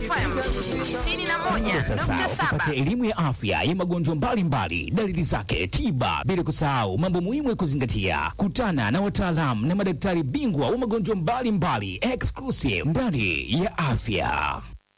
FM 91.7. Sasa upate elimu ya afya ya magonjwa mbalimbali, dalili zake, tiba, bila kusahau mambo muhimu ya kuzingatia. Kutana na wataalamu na madaktari bingwa wa magonjwa mbalimbali, exclusive ndani ya afya.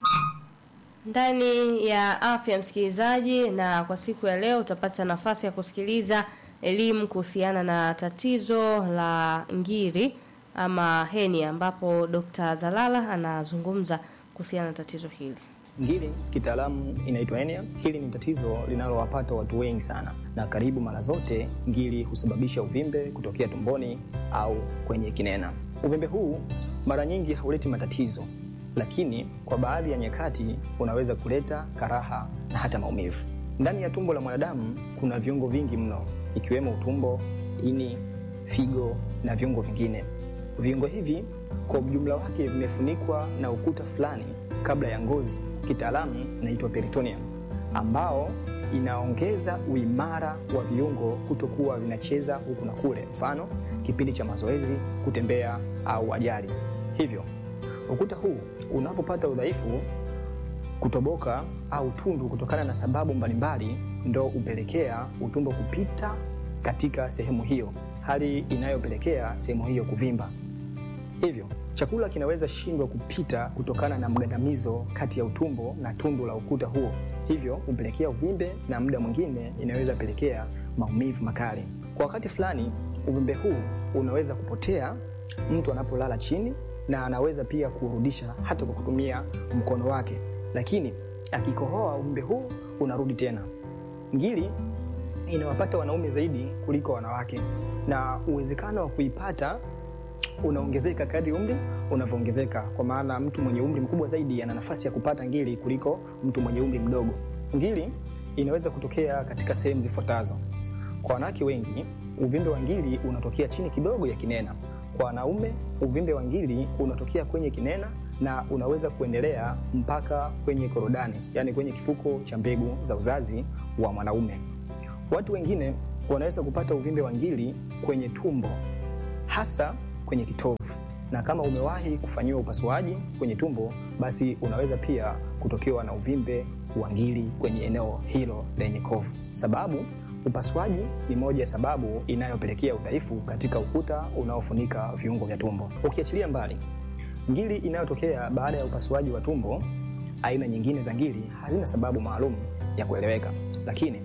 ndani ya afya msikilizaji, na kwa siku ya leo utapata nafasi ya kusikiliza elimu kuhusiana na tatizo la ngiri ama heni, ambapo Dr. Zalala anazungumza kuhusiana na tatizo hili. Ngiri kitaalamu inaitwa hernia. Hili ni tatizo linalowapata watu wengi sana, na karibu mara zote ngiri husababisha uvimbe kutokea tumboni au kwenye kinena. Uvimbe huu mara nyingi hauleti matatizo, lakini kwa baadhi ya nyakati unaweza kuleta karaha na hata maumivu. Ndani ya tumbo la mwanadamu kuna viungo vingi mno, ikiwemo utumbo, ini, figo na viungo vingine. Viungo hivi kwa ujumla wake vimefunikwa na ukuta fulani kabla ya ngozi, kitaalamu inaitwa peritoneum, ambao inaongeza uimara wa viungo kutokuwa vinacheza huku na kule, mfano kipindi cha mazoezi, kutembea au ajali. Hivyo ukuta huu unapopata udhaifu, kutoboka au tundu kutokana na sababu mbalimbali, ndo hupelekea utumbo kupita katika sehemu hiyo, hali inayopelekea sehemu hiyo kuvimba. Hivyo chakula kinaweza shindwa kupita kutokana na mgandamizo kati ya utumbo na tundu la ukuta huo, hivyo hupelekea uvimbe na muda mwingine inaweza pelekea maumivu makali. Kwa wakati fulani, uvimbe huu unaweza kupotea mtu anapolala chini, na anaweza pia kurudisha hata kwa kutumia mkono wake, lakini akikohoa uvimbe huu unarudi tena. Ngiri inawapata wanaume zaidi kuliko wanawake, na uwezekano wa kuipata unaongezeka kadri umri unavyoongezeka, kwa maana mtu mwenye umri mkubwa zaidi ana nafasi ya kupata ngiri kuliko mtu mwenye umri mdogo. Ngiri inaweza kutokea katika sehemu zifuatazo. Kwa wanawake wengi, uvimbe wa ngiri unatokea chini kidogo ya kinena. Kwa wanaume, uvimbe wa ngiri unatokea kwenye kinena na unaweza kuendelea mpaka kwenye korodani, yaani kwenye kifuko cha mbegu za uzazi wa mwanaume. Watu wengine wanaweza kupata uvimbe wa ngiri kwenye tumbo, hasa kwenye kitovu, na kama umewahi kufanyiwa upasuaji kwenye tumbo, basi unaweza pia kutokewa na uvimbe wa ngiri kwenye eneo hilo lenye kovu. Sababu upasuaji ni moja ya sababu inayopelekea udhaifu katika ukuta unaofunika viungo vya tumbo. Ukiachilia mbali ngiri inayotokea baada ya upasuaji wa tumbo, aina nyingine za ngiri hazina sababu maalum ya kueleweka, lakini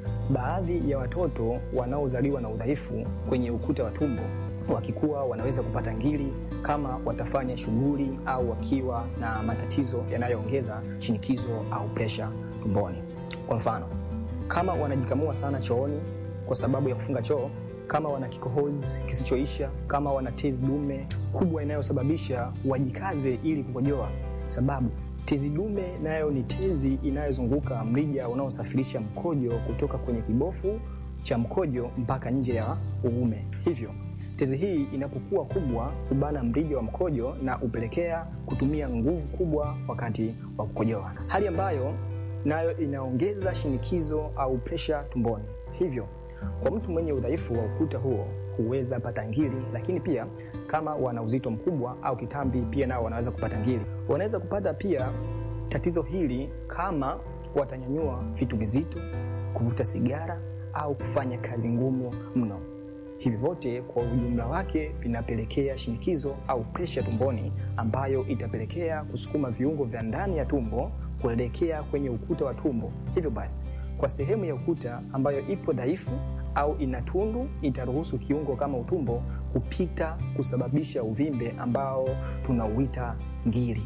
baadhi ya watoto wanaozaliwa na udhaifu kwenye ukuta wa tumbo wakikuwa wanaweza kupata ngiri kama watafanya shughuli au wakiwa na matatizo yanayoongeza shinikizo au presha tumboni. Kwa mfano, kama wanajikamua sana chooni kwa sababu ya kufunga choo, kama wana kikohozi kisichoisha, kama wana tezi dume kubwa inayosababisha wajikaze ili kukojoa, sababu tezi dume nayo ni tezi inayozunguka mrija unaosafirisha mkojo kutoka kwenye kibofu cha mkojo mpaka nje ya uume. Hivyo tezi hii inapokuwa kubwa hubana mrija wa mkojo na hupelekea kutumia nguvu kubwa wakati wa kukojoa, hali ambayo nayo inaongeza shinikizo au presha tumboni. Hivyo kwa mtu mwenye udhaifu wa ukuta huo huweza pata ngiri, lakini pia kama wana uzito mkubwa au kitambi, pia nao wanaweza kupata ngiri. Wanaweza kupata pia tatizo hili kama watanyanyua vitu vizito, kuvuta sigara au kufanya kazi ngumu mno. Hivi vyote kwa ujumla wake vinapelekea shinikizo au presha tumboni, ambayo itapelekea kusukuma viungo vya ndani ya tumbo kuelekea kwenye ukuta wa tumbo. Hivyo basi, kwa sehemu ya ukuta ambayo ipo dhaifu au ina tundu, itaruhusu kiungo kama utumbo kupita kusababisha uvimbe ambao tunauita ngiri.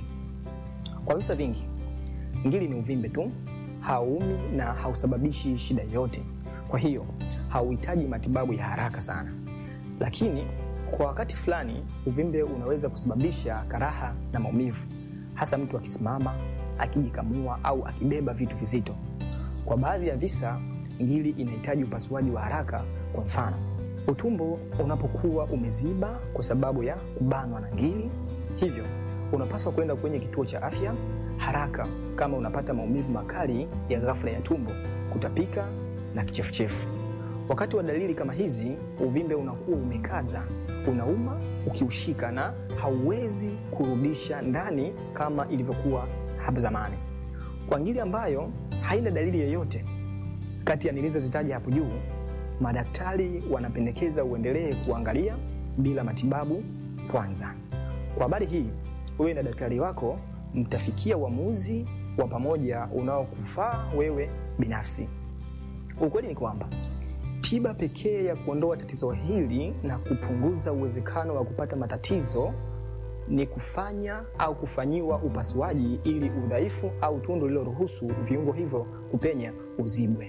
Kwa visa vingi, ngiri ni uvimbe tu, hauumi na hausababishi shida yoyote. Kwa hiyo hauhitaji matibabu ya haraka sana, lakini kwa wakati fulani uvimbe unaweza kusababisha karaha na maumivu, hasa mtu akisimama, akijikamua au akibeba vitu vizito. Kwa baadhi ya visa, ngiri inahitaji upasuaji wa haraka. Kwa mfano, utumbo unapokuwa umeziba kwa sababu ya kubanwa na ngiri, hivyo unapaswa kwenda kwenye kituo cha afya haraka kama unapata maumivu makali ya ghafla ya tumbo, kutapika na kichefuchefu. Wakati wa dalili kama hizi, uvimbe unakuwa umekaza, unauma ukiushika na hauwezi kurudisha ndani kama ilivyokuwa hapo zamani. Kwa ngiri ambayo haina dalili yoyote kati ya nilizozitaja hapo juu, madaktari wanapendekeza uendelee kuangalia bila matibabu kwanza. Kwa habari hii, wewe na daktari wako mtafikia uamuzi wa pamoja unaokufaa wewe binafsi. Ukweli ni kwamba tiba pekee ya kuondoa tatizo hili na kupunguza uwezekano wa kupata matatizo ni kufanya au kufanyiwa upasuaji ili udhaifu au tundu lililoruhusu viungo hivyo kupenya uzibwe.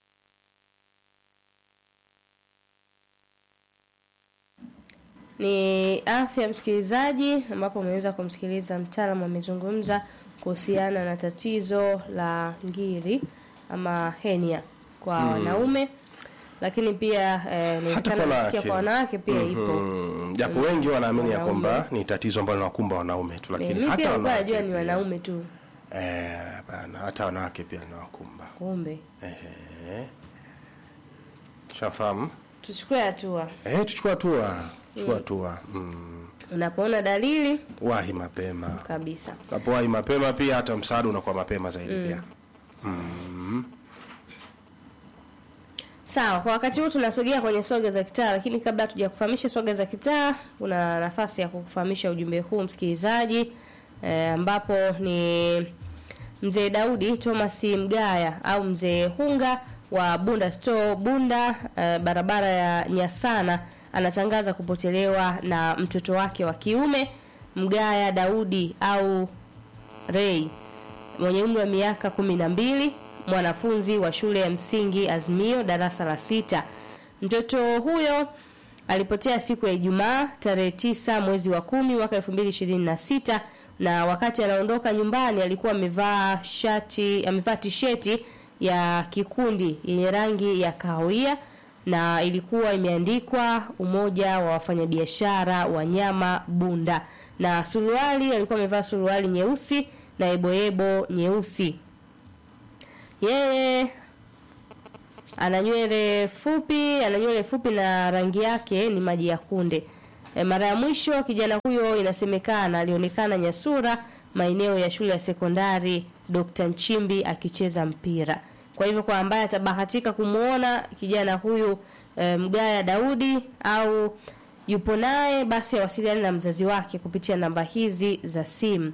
Ni afya msikilizaji, ambapo umeweza kumsikiliza mtaalamu amezungumza kuhusiana na tatizo la ngiri ama henia kwa wanaume, lakini pia eh, inawezekana kwa kusikia kwa wanawake pia ipo. Mm, japo wengi wanaamini ya Wanaume. kwamba ni tatizo ambalo linawakumba wanaume tu, lakini Mimi hata pia nilikuwa wanawake najua ni pia. wanaume tu, Eh, bana, hata wanawake pia linawakumba. kumbe Ehe. Shafahamu? tuchukue hatua. Eh, tuchukua hatua. Chukua hatua. Mm. Unapoona dalili Wahi mapema. kabisa. Unapowahi mapema pia hata msaada unakuwa mapema zaidi pia. Sawa, kwa wakati huu tunasogea kwenye swaga za kitaa, lakini kabla hatuja kufahamisha swaga za kitaa, kuna nafasi ya kukufahamisha ujumbe huu msikilizaji, eh, ambapo ni mzee Daudi Thomas Mgaya au mzee Hunga wa Bunda Store Bunda, eh, barabara ya Nyasana, anatangaza kupotelewa na mtoto wake wa kiume Mgaya Daudi au Ray mwenye umri wa miaka kumi na mbili mwanafunzi wa shule ya msingi Azimio darasa la sita. Mtoto huyo alipotea siku ya Ijumaa tarehe tisa mwezi wa kumi mwaka elfu mbili ishirini na sita na wakati anaondoka nyumbani alikuwa amevaa shati amevaa tisheti ya kikundi yenye rangi ya kahawia na ilikuwa imeandikwa Umoja wa Wafanyabiashara wa Nyama Bunda, na suruali alikuwa amevaa suruali nyeusi na eboebo nyeusi. Yeye ana nywele fupi, ana nywele fupi na rangi yake ni maji ya kunde. E, mara ya mwisho kijana huyo inasemekana alionekana Nyasura maeneo ya shule ya sekondari Dr. Nchimbi akicheza mpira. Kwa hivyo kwa ambaye atabahatika kumwona kijana huyu e, Mgaya Daudi au yupo naye basi awasiliane na mzazi wake kupitia namba hizi za simu.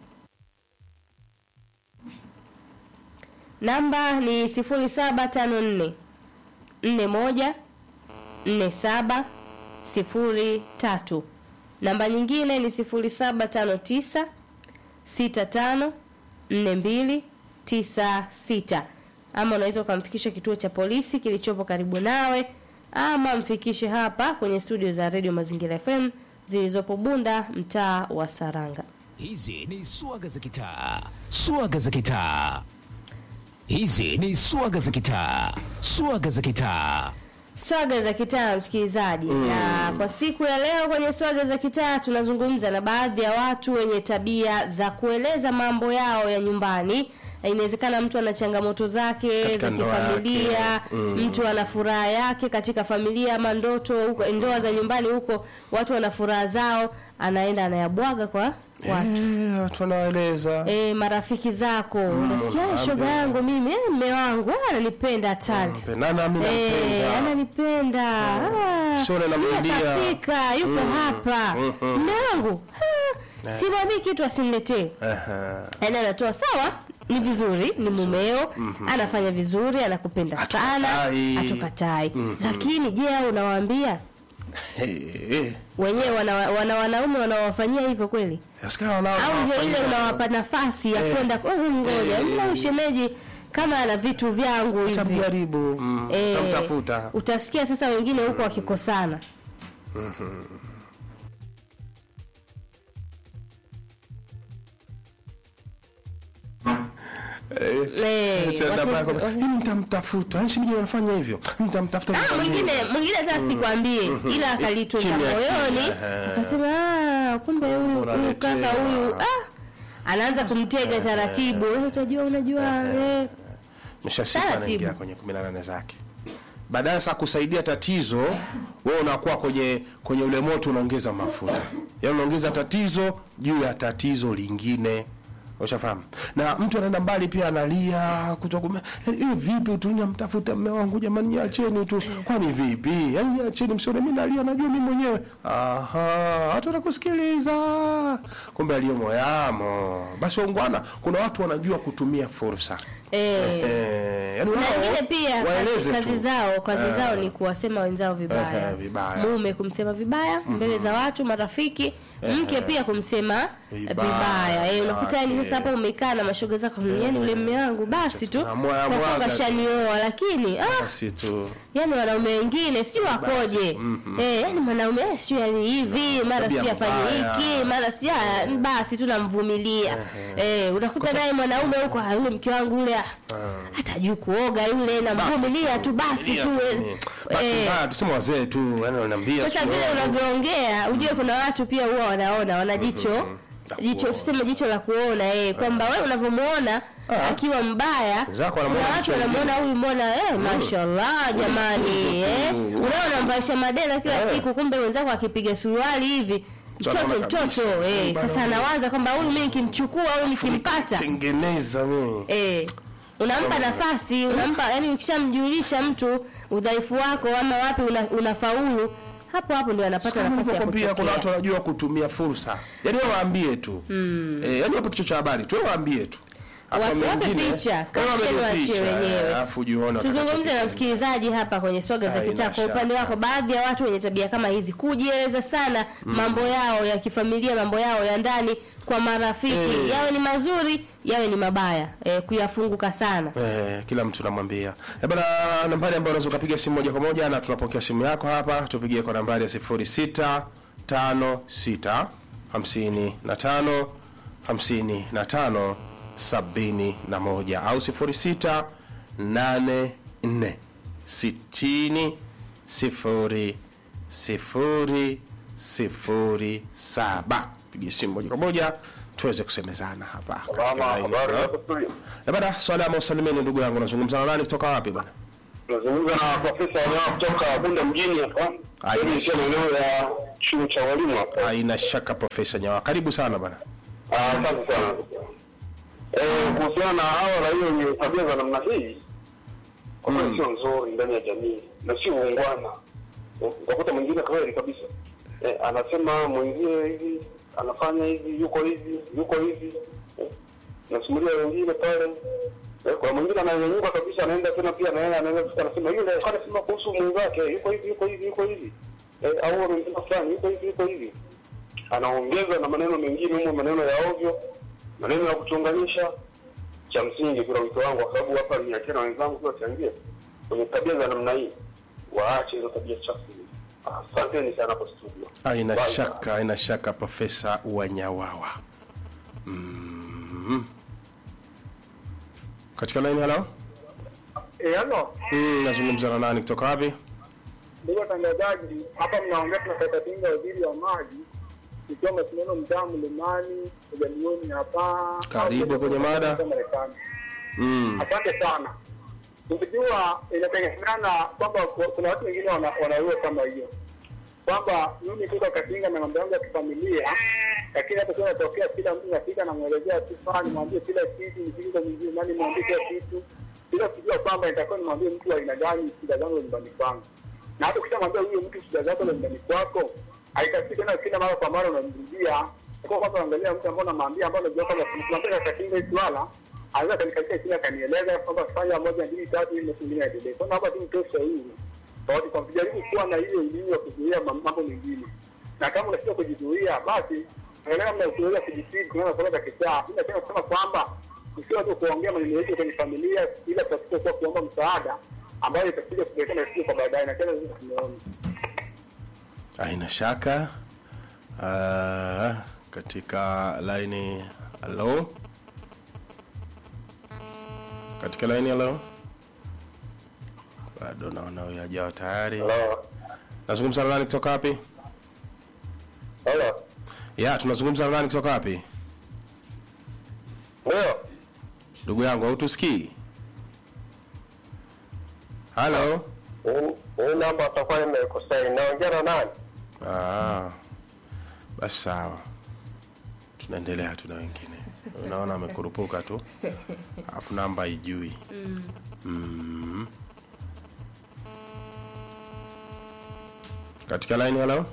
Namba ni 0754 41 47 03. Namba nyingine ni 0759 65 42 96. Ama unaweza ukamfikisha kituo cha polisi kilichopo karibu nawe, ama mfikishe hapa kwenye studio za Radio Mazingira FM zilizopo Bunda, mtaa wa Saranga. Hizi ni swaga za kitaa, swaga za kitaa. Hizi ni swaga za kitaa, swaga za kitaa. Swaga za kitaa msikilizaji, na kwa siku ya leo kwenye swaga za kitaa tunazungumza na baadhi ya watu wenye tabia za kueleza mambo yao ya nyumbani. Inawezekana mtu ana changamoto zake Katika za ndoa kifamilia, yake. mtu ana furaha yake katika familia ama ndoto huko, ndoa za nyumbani huko, watu wana furaha zao, anaenda anayabwaga kwa watu Eh, watu wanaeleza. e, marafiki zako unasikia "Eh, shoga yangu mimi eh, mme wangu ah, ananipenda hatari Mpendana mimi Eh, nampenda. ananipenda Ah, Sio namrudia. yeye kafika yuko hapa mme wangu ah, simwambii kitu asiniletee Aha. yaani anatoa sawa ni vizuri ni mumeo anafanya vizuri anakupenda sana Hatukatai. hatukatai lakini je au unawaambia Eh, eh. wenyewe wana, wana wanaume wanawafanyia hivyo kweli Yasikia wanao- au ndio ile wanafanya- unawapa nafasi ya Eh. kwenda oh, ngoja Eh. mna ushemeji kama ana vitu vyangu hivi Utamjaribu, mm, Eh, utamtafuta. utasikia sasa wengine huko wakikosana Eh, Cha- watu- namba yako- Mimi nitamtafuta. Yaani shemeji wanafanya hivyo. Nitamtafuta. Ah, nifanye mwingine hivyo. mwingine hata sikwambie ila akalitunza Kimya, moyoni kimya, akasema "Ah, kumbe huyu huyu Unaletewa. kaka huyu ah anaanza kumtega taratibu "Eh, utajua unajua eh." Mshasika Taratibu. anaingia kwenye 18 zake. Baadaye sasa kusaidia tatizo, wewe unakuwa kwenye kwenye ule moto unaongeza mafuta. Yaani unaongeza tatizo juu ya tatizo lingine. ushafahamu na mtu anaenda mbali pia analia kutokume hivi vipi tu namtafuta mme wangu jamani niacheni tu kwani vipi yaani niacheni msione mimi nalia najua mimi mwenyewe aha watu wanakusikiliza kumbe aliyomo yamo basi waungwana kuna watu wanajua kutumia fursa Eh. eh, yani na wao wengine pia waeleze kazi, tu. kazi zao kazi Eh. zao ni kuwasema wenzao vibaya. Eh, vibaya. mume kumsema vibaya mbele za watu marafiki mke pia kumsema Vibaya. vibaya eh, unakuta yani Okay. sasa hapa umekaa na mashoga zako yani ule mume wangu basi tu Tunamwaga kwa kuwa mwaga tu. kashanioa lakini ah, basi tu yani wanaume wengine sijui wakoje eh, yani mwanaume eh, sijui yani hivi mara tabia sijui afanye mbaya. hiki mara sijui ah, basi tu namvumilia eh, unakuta naye mwanaume huko ah, yule mke wangu yule ah, hatajui kuoga yule namvumilia tu basi tu eh, Bahati eh, mbaya tuseme wazee tu yani wananiambia sasa sio, vile unavyoongea ujue kuna watu pia huwa wanaona wana jicho jicho tuseme jicho la kuona eh, kwamba wewe unavyomuona akiwa mbaya Wenzako kuna wanamuona watu jicho wanamuona huyu mbona eh, mashallah jamani eh, unaona unamvalisha madera kila Eh. siku kumbe wenzako akipiga suruali hivi mtoto anaona kabisa. mtoto eh, Bana sasa huyu. anawaza kwamba huyu mimi nikimchukua au nikimpata tengeneza mimi eh, unampa nafasi unampa yani ukishamjulisha mtu udhaifu wako ama wapi una, unafaulu hapo hapo ndio anapata nafasi ya pia kuna watu kutokea wanajua kutumia fursa yani wewe waambie tu eh, yani wape kichwa cha habari tu wewe waambie tu Alafu Wape- wape mengine, picha, wewe caption wape waachie picha, wenyewe. eh, alafu ujione tuzungumze na watakachokifanya. msikilizaji hapa kwenye soga za Haina kitaa kwa upande shaka. wako baadhi ya watu wenye tabia kama hizi kujieleza sana mambo yao ya kifamilia mambo yao ya ndani kwa marafiki Eh. yawe ni mazuri yawe ni mabaya eh, kuyafunguka sana Eh, kila mtu namwambia eh, bana nambari ambayo unaweza ukapiga simu moja kwa moja na tunapokea simu yako hapa tupigie kwa nambari ya 06 56 55 55 71 au 06 84 60 0 0 0 7 pigie simu moja kwa moja tuweze kusemezana hapa katika Salama, line. habari yako studio? Eh, bana salama usalimeni ndugu yangu nazungumza na nani kutoka wapi bana Tunazungumza na profesa wanao kutoka Bunda mjini hapa. Aye. Mimi nikiwa maeneo ya chuo cha walimu hapa. haina shaka profesa nyawa karibu sana bana Ah, Asante sana. Eh, kuhusiana na hawa raia wenye tabia za namna hii, kwa kweli sio nzuri ndani ya jamii na sio uungwana. Utakuta mwingine kweli kabisa eh, anasema mwenzie hivi anafanya hivi, yuko hivi, yuko hivi eh, nasimulia wengine pale eh, kuna mwingine ananyanyuka kabisa, anaenda tena pia na yeye anaenda tena anasema yule anasema kuhusu mwenzake, yuko hivi, yuko hivi, yuko hivi eh, au amesema fulani, yuko hivi, yuko hivi anaongeza na maneno mengine humo, maneno ya ovyo, maneno ya kuchunganisha. Cha msingi, kuna wito wangu, kwa sababu hapa ni akina wenzangu pia wachangie kwenye tabia za namna hii, waache hizo tabia chafu. Asanteni sana kwa studio. haina Bye. shaka haina shaka profesa wanyawawa mm. katika line halo Eh, halo, mm, nazungumza na nani kutoka wapi ndugu watangazaji, hapa mnaongea tunataka pinga waziri wa maji ikiwa mashindano mtaa mlimani ujalioni hapa. Karibu kwenye mada. Marekani. mm. Asante sana. Ukijua inategemeana kwamba ku- kuna watu wengine wana- wanaiwa kama hiyo kwamba mimi kuka katinga na mambo yangu ya kifamilia, lakini hapo kuna tokea kila mtu nafika namwelezea tu fani, mwambie kila kitu, nisikilize mwingine nani, mwambie kila kitu bila kujua kwamba nitakuwa nimwambie mtu wa aina gani shida zangu za nyumbani kwangu, na hata ukishamwambia huyo mtu shida zako za nyumbani kwako, haitaki tena kila mara kwa mara unamrudia kwa kwanza angalia mtu ambaye unamwambia ambaye unajua kwamba tunataka katinga hii swala anaweza kanikatia chini akanieleza kwamba fanya moja mbili tatu ili mengine yaendelee. Kwa hapa tu mtoe sahihi tofauti kwa kujaribu kuwa na hiyo elimu ya kuzuia mam- mambo mengine, na kama unashindwa kujizuia, basi angalia namna ya kuweza kujitibu kunaweza kuweza za kichaa. Mimi napenda kusema kwamba usiwe tu kuongea maneno yetu kwenye familia, ila tutakuwa kwa kuomba msaada ambayo itakuja kuletea matatizo kwa baadaye, na tena sisi tumeona haina shaka uh, katika laini halo katika laini halo bado naona huyo hajawa tayari Halo. nazungumza na nani kutoka wapi Halo. ya tunazungumza na nani kutoka wapi Ndio. ndugu yangu hautusikii halo Hii namba atakuwa imekosea. Inaongea na nani? ah, basi sawa tunaendelea tuna wengine unaona amekurupuka tu alafu namba haijui mm. katika line hello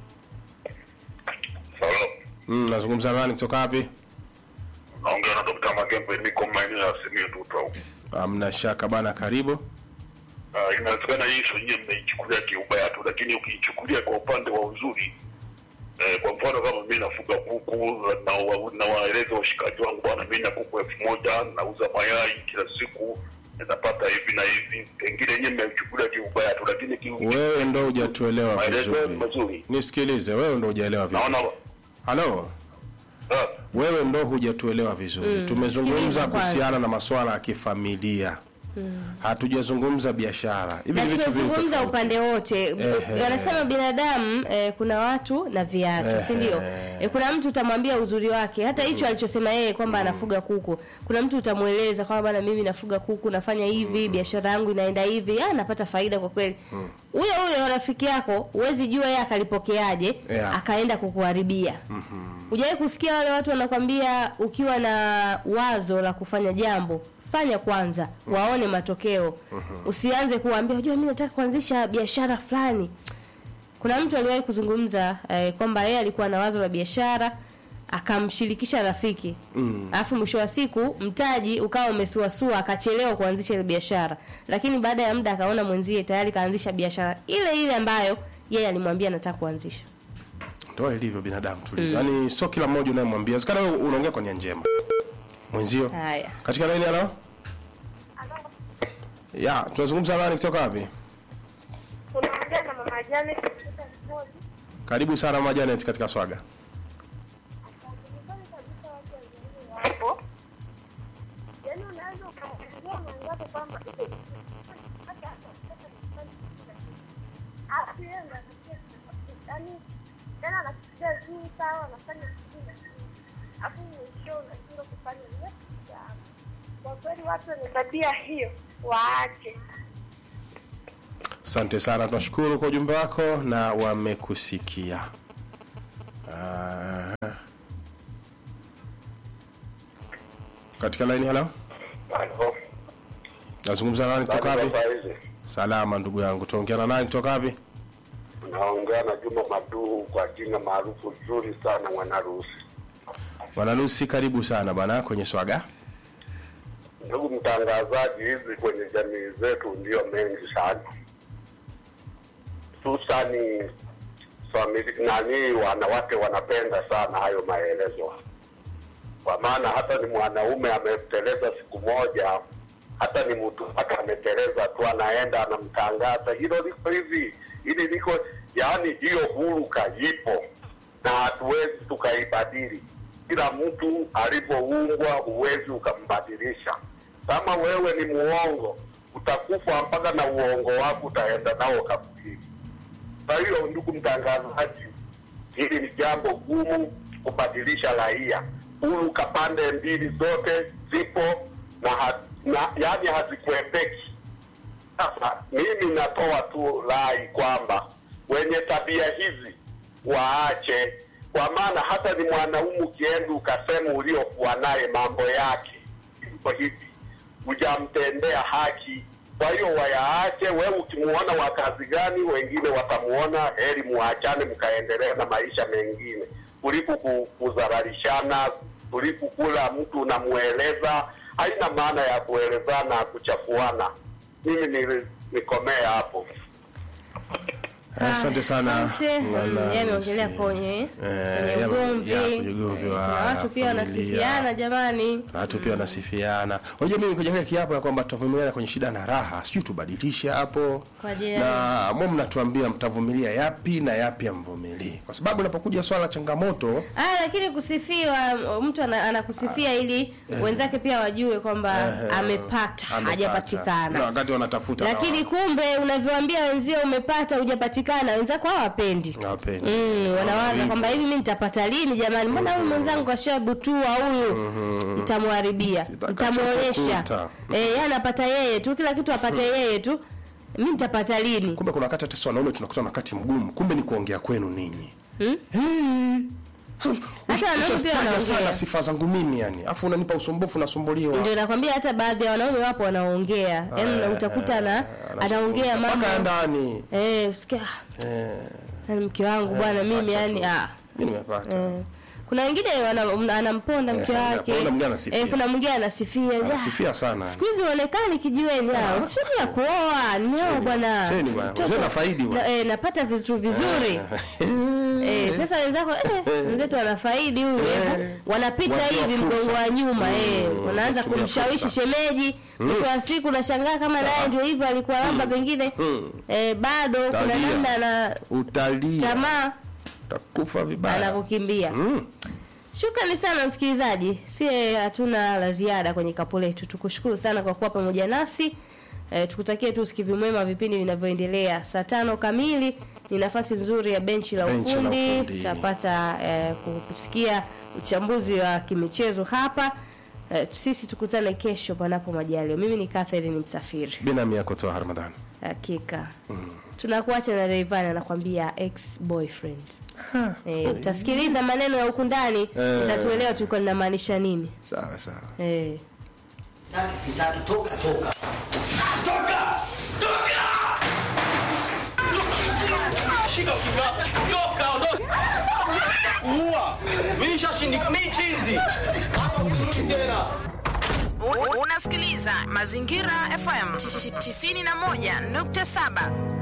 Sawa. mm, nazungumza na nani kutoka wapi Naongea na Dr. Magembe niko maeneo ya Simiyu Tuta huko. amna shaka bana karibu Uh, inawezekana hii issue nyinyi mmeichukulia kiubaya tu, lakini ukiichukulia kwa upande wa uzuri eh, kwa mfano kama mimi nafuga kuku na wa- na waeleza washikaji wangu, bwana, mimi na kuku elfu moja nauza mayai kila siku napata hivi na hivi, pengine nyinyi mmeichukulia kiubaya tu, lakini ki- wewe ndo hujatuelewa maelezo yao ni vizuri mazuri. nisikilize wewe ndo hujaelewa vizuri Naona halo ah, wewe ndo hujatuelewa vizuri tumezungumza sikiliza kwanza. kuhusiana na masuala ya kifamilia hatujazungumza biashara hivi na ni vitu viwili tumezungumza tofauti. upande wote Ehe. wanasema binadamu eh, kuna watu na viatu si ndio eh, kuna mtu utamwambia uzuri wake hata hicho alichosema yeye kwamba anafuga kuku kuna mtu utamweleza kwamba bana mimi nafuga kuku nafanya hivi biashara yangu inaenda hivi ah napata faida kwa kweli huyo huyo rafiki yako huwezi jua yeye akalipokeaje Yeah. akaenda kukuharibia hujawahi kusikia wale watu wanakwambia ukiwa na wazo la kufanya jambo fanya kwanza waone matokeo usianze kuwaambia unajua mimi nataka kuanzisha biashara fulani kuna mtu aliwahi kuzungumza eh, kwamba yeye alikuwa na wazo la biashara akamshirikisha rafiki alafu mwisho wa siku mtaji ukawa umesuasua akachelewa kuanzisha ile biashara lakini baada ya muda akaona mwenzie tayari kaanzisha biashara ile ile ambayo yeye alimwambia anataka kuanzisha ndo ilivyo binadamu tulivyo yaani sio kila mmoja unayemwambia zikana wewe unaongea kwa nia njema mwenzio haya katika laini halo ya tunazungumza nani kutoka wapi unaongea na mama Janet kutoka Mbozi. karibu sana mama Janet katika swaga Nyumbani kabisa watu wazuri wapo. Yaani unaweza ukamwambia mwenzako kwamba "Eh, hata hapa sasa nyumbani kuna kitu." Alafu yeye ndo anasikia yaani tena anasikia juu sawa anafanya kitu na kitu. Alafu mwisho unashindwa kufanya ile kitu yako. Kwa kweli watu wenye tabia hiyo waache. asante sana tunashukuru kwa ujumbe wako na wamekusikia Ah. katika laini halo halo. nazungumza nani kutoka wapi Sasa hizi salama ndugu yangu tuongea na nani kutoka wapi naongea na Juma Maduhu kwa jina maarufu zuri sana mwanarusi. bwana Lucy karibu sana bwana kwenye swaga Ndugu mtangazaji, hizi kwenye jamii zetu ndio mengi sana, hususani famili nani, wanawake wanapenda sana hayo maelezo, kwa maana hata ni mwanaume ameteleza siku moja, hata ni mtu mpaka ameteleza tu, anaenda anamtangaza, hilo liko hivi, hili liko yaani, hiyo huruka ipo na hatuwezi tukaibadili. Kila mtu alivyoumbwa huwezi ukambadilisha. Kama wewe ni muongo, utakufa mpaka na uongo wako utaenda nao kaburini. Kwa hiyo ndugu mtangazaji, hili ni jambo gumu kubadilisha raia. Huruka pande mbili zote zipo na, ha, na yani hazikuepeki. Sasa mimi natoa tu rai kwamba wenye tabia hizi waache, kwa maana hata ni mwanaume ukienda ukasema uliokuwa naye mambo yake iko hivi, hujamtendea haki. Kwa hiyo wayaache. Wewe ukimuona wa kazi gani, wengine watamuona, heri muachane, mkaendelea na maisha mengine kuliko ku- kudhararishana, kuliko kula mtu unamueleza. Haina maana ya kuelezana kuchafuana. Mimi ni- nikomee hapo. asante sana Asante. Bwana Mm, yeye ameongelea Lucy. kwenye Eh, kwenye ya- ugomvi. ya, kwenye ugomvi wa Kuna watu pia familia. wanasifiana jamani. na watu pia wanasifiana. Unajua mimi nikuja kile kiapo ya kwamba tutavumiliana kwenye shida na raha, sijui tubadilishe hapo. Kwa ajili ya Na mwe mnatuambia mtavumilia yapi na yapi amvumilii, kwa sababu unapokuja swala la changamoto Ah, lakini kusifiwa mtu ana- anakusifia ili wenzake pia wajue kwamba eh, amepata amepata. na hajapatikana. wakati wanatafuta na Lakini wa- kumbe unavyoambia wenzio umepata hujapatikana, wenzako hawapendi. hawapendi. Mm, wanawaza Hivyo. kwamba hivi mimi nitapata lini jamani? Mbona huyu mwenzangu kashabutua huyu? Nitamharibia, nitamuonyesha. Kitakachokuta. Eh, yeye anapata yeye tu, kila kitu apate yeye tu. Mimi nitapata lini? Kumbe kuna wakati hata sisi wanaume tunakuta na wakati mgumu, kumbe ni kuongea kwenu ninyi. Hmm? Hey, So, Hata wanaume pia ushataja wanaongea. sana sifa zangu mimi yani afu unanipa usumbufu nasumbuliwa ndio nakwambia hata baadhi ya wanaume wapo wanaongea yaani utakuta na anaongea mambo mpaka ya ndani eh usikia eh, yani mke wangu bwana mimi acha yani tu. ah mimi nimepata eh. kuna wengine wana- anamponda mke Eh, wake anaponda, mwingine anasifia. eh, kuna mwingine anasifia "Ah, anasifia sana siku hizi uonekani kijiweni hao siku ya kuoa nioa bwana cheni bwana. Mtoto- Wazee nafaidi bwana. na, eh, napata vitu vizuri eh, sasa wenzako eh, wenzetu wanafaidi huyu eh, wanapita Wazee wa hivi fursa. mgongo wa nyuma eh, Mm, wanaanza kutumia kumshawishi fursa. shemeji mwisho wa siku nashangaa kama naye ndio hivyo alikuwa lamba pengine Mm. eh, bado kuna Tabia. namna na utalia tamaa utakufa vibaya anakukimbia mm. Shukrani sana msikilizaji, sie hatuna la ziada kwenye kapu letu. Tukushukuru sana kwa kuwa pamoja nasi e, tukutakie tu usikivu mwema vipindi vinavyoendelea. Saa tano kamili ni nafasi nzuri ya benchi la Benchi la ufundi, ufundi. tutapata e, kusikia uchambuzi wa kimichezo hapa. E, sisi tukutane kesho panapo majaliwa. Mimi ni Catherine Msafiri, binami yako toa ramadhani hakika tunakuacha na Rayvanny anakwambia ex boyfriend. Eh, utasikiliza maneno ya huku ndani Eh. utatuelewa tulikuwa linamaanisha nini. sawa sawa Eh. U- Unasikiliza Mazingira FM 91.7.